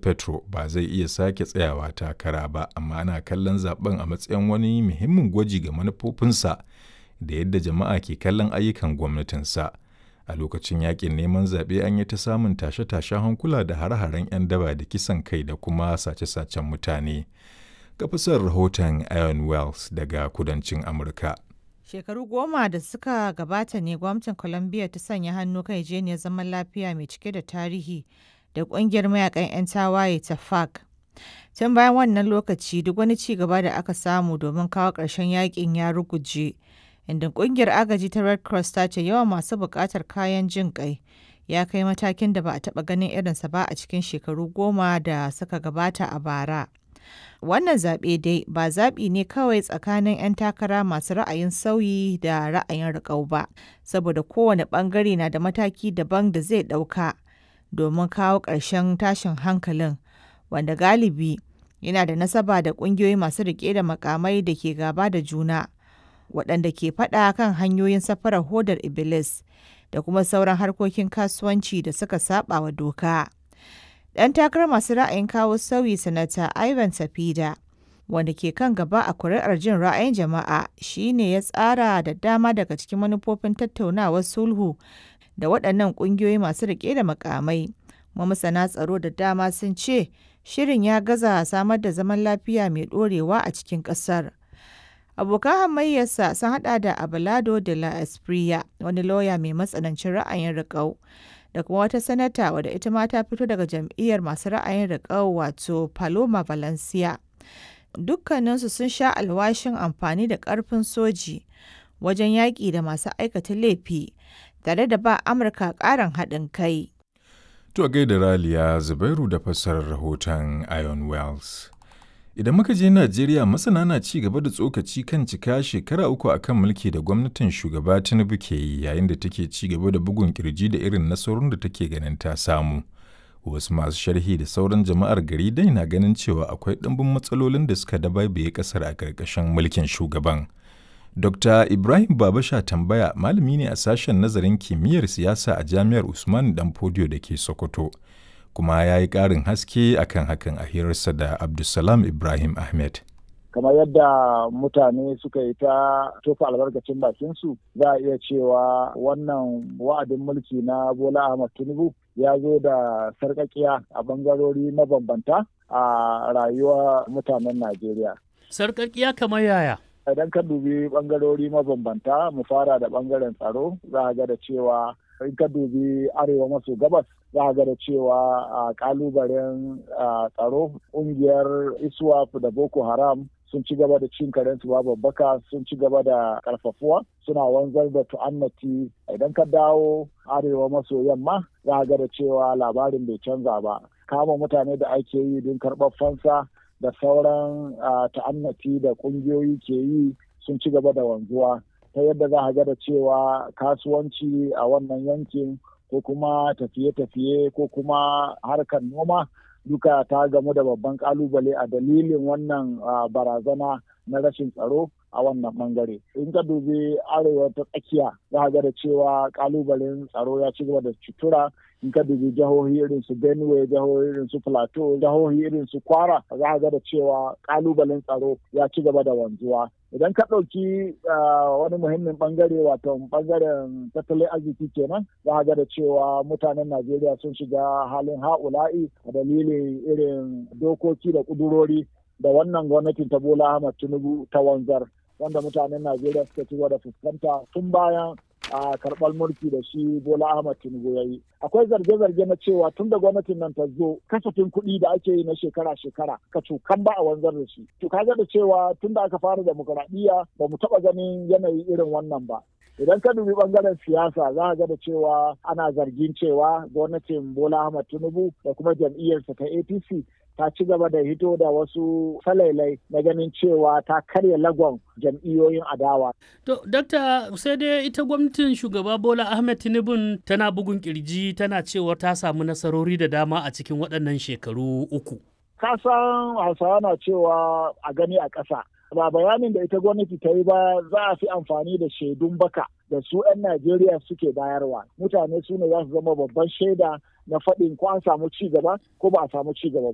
petro ba zai iya sake tsayawa takara ba amma ana kallon zaben a matsayin wani muhimmin gwaji ga manufofinsa da yadda jama'a ke kallon ayyukan gwamnatinsa a lokacin yakin neman zaɓe an yi ta samun tashe-tashen hankula da hare-haren 'yan daba da kisan kai da kuma sace-sacen mutane kafisar rahoton iron wells daga kudancin amurka Shekaru goma da suka gabata ne gwamnatin Colombia ta sanya hannu kan yarjejeniyar zaman lafiya mai cike da tarihi da kungiyar mayakan 'yan tawaye ta FARC. Tun bayan wannan lokaci duk wani ci gaba da aka samu domin kawo ƙarshen yakin ya ruguje. Inda kungiyar agaji ta Red Cross ta ce yawan masu buƙatar kayan jin ƙai ya kai matakin da ba a taɓa ganin irinsa ba a cikin shekaru goma da suka gabata a bara. Wannan zaɓe dai ba zaɓi ne kawai tsakanin 'yan takara masu ra'ayin sauyi da ra'ayin riƙau ba, saboda kowane ɓangare na da mataki daban da zai ɗauka domin kawo ƙarshen tashin hankalin, wanda galibi yana da nasaba da ƙungiyoyi masu riƙe da makamai da ke gaba da juna, waɗanda ke faɗa kan hanyoyin safarar hodar Iblis da kuma sauran harkokin kasuwanci da suka saɓa wa doka. Ɗan takarar masu ra'ayin kawo sauyi sanata Ivan Safida, wanda ke kan gaba a kuri'ar jin ra'ayin jama'a shi ne ya tsara da dama daga cikin manufofin tattaunawar sulhu da waɗannan ƙungiyoyi masu riƙe da makamai. masana tsaro da dama sun ce shirin ya gaza samar da zaman lafiya mai ɗorewa a cikin ƙasar. Abokan hamayyarsa sun haɗa da Abelardo de la Espriella, wani lauya mai matsanancin ra'ayin riƙau. da kuma wata sanata wadda ita ma ta fito daga jam'iyyar masu ra'ayin riƙau wato Paloma Valencia. Dukkaninsu sun sha alwashin amfani da ƙarfin soji wajen yaƙi da masu aikata laifi tare da ba Amurka ƙarin haɗin kai. To a gaida Raliya Zubairu da fassarar rahoton Iron Wells. Idan muka je Najeriya masana na ci gaba da tsokaci kan cika shekara uku akan mulki da gwamnatin shugaba Tinubu ke yi yayin da take ci gaba da bugun kirji da irin nasarorin da take ganin ta samu. Wasu masu sharhi da sauran jama'ar gari dai na ganin cewa akwai ɗimbin matsalolin da suka dabaibaye ƙasar a ƙarƙashin mulkin shugaban. Dr. Ibrahim Babasha tambaya malami ne a sashen nazarin kimiyyar siyasa a Jami'ar Usman Danfodiyo da ke Sokoto. kuma ya yi ƙarin haske akan hakan a hirarsa da Abdulsalam Ibrahim Ahmed. kamar yadda mutane suka yi ta tofa albarkacin bakinsu za a iya cewa wannan wa'adin mulki na bola ahmad tinubu ya zo da sarƙaƙiya a bangarori mabambanta a rayuwar mutanen najeriya sarƙaƙiya kamar yaya idan ka dubi bangarori mabambanta mu fara da bangaren tsaro za a ga da cewa in ka dubi arewa maso gabas za a ga da cewa a kalubalen tsaro ƙungiyar iswap da boko haram sun ci gaba da cin karensu babu babbaka sun ci gaba da karfafuwa suna wanzar da tu'annati idan ka dawo arewa maso yamma za a ga da cewa labarin bai canza ba kama mutane da ake yi don karɓar fansa da sauran ta'annati da ƙungiyoyi ke yi sun ci gaba da wanzuwa ta yadda za a ga da cewa kasuwanci a wannan yankin ko kuma tafiye-tafiye ko kuma harkar noma duka ta gamu da babban kalubale a dalilin wannan barazana na rashin tsaro a wannan bangare in ka dubi arewa ta tsakiya za ga da cewa kalubalen tsaro ya ci gaba da cutura in ka dubi jihohi irin su benue jihohi irin su plateau jihohi irin su kwara za ga da cewa kalubalen tsaro ya ci gaba da wanzuwa idan ka ɗauki wani muhimmin bangare wato bangaren tattalin arziki kenan za ga da cewa mutanen najeriya sun shiga halin ha'ula'i a dalilin irin dokoki da ƙudurori da wannan gwamnatin ta bola ahmad tinubu ta wanzar wanda mutanen najeriya suka ci da fuskanta tun bayan a karɓar mulki da shi bola ahmad tinubu ya yi akwai zarge-zarge na cewa tun da gwamnatin nan ta zo kasafin kuɗi da ake yi na shekara-shekara ka cukan ba a wanzar da shi to kaga da cewa tun da aka fara demokuraɗiyya ba mu taɓa ganin yanayi irin wannan ba idan ka dubi bangaren siyasa za ga da cewa ana zargin cewa gwamnatin bola ahmad tinubu da kuma jam'iyyarsa ta apc ta ci gaba da hito da wasu falailai na ganin cewa ta karya lagon jam'iyyoyin adawa. To, Dokta, sai dai ita gwamnatin shugaba Bola Ahmed Tinubu tana bugun kirji tana cewa ta samu nasarori da dama a cikin waɗannan shekaru uku. Ka san Hausawa na cewa a gani a ƙasa. Ba bayanin da ita gwamnati ta yi ba za a fi amfani da shaidun baka da su 'yan Najeriya suke bayarwa. Mutane su ne za su zama babban shaida na faɗin ko an samu ci gaba ko ba a samu ci gaba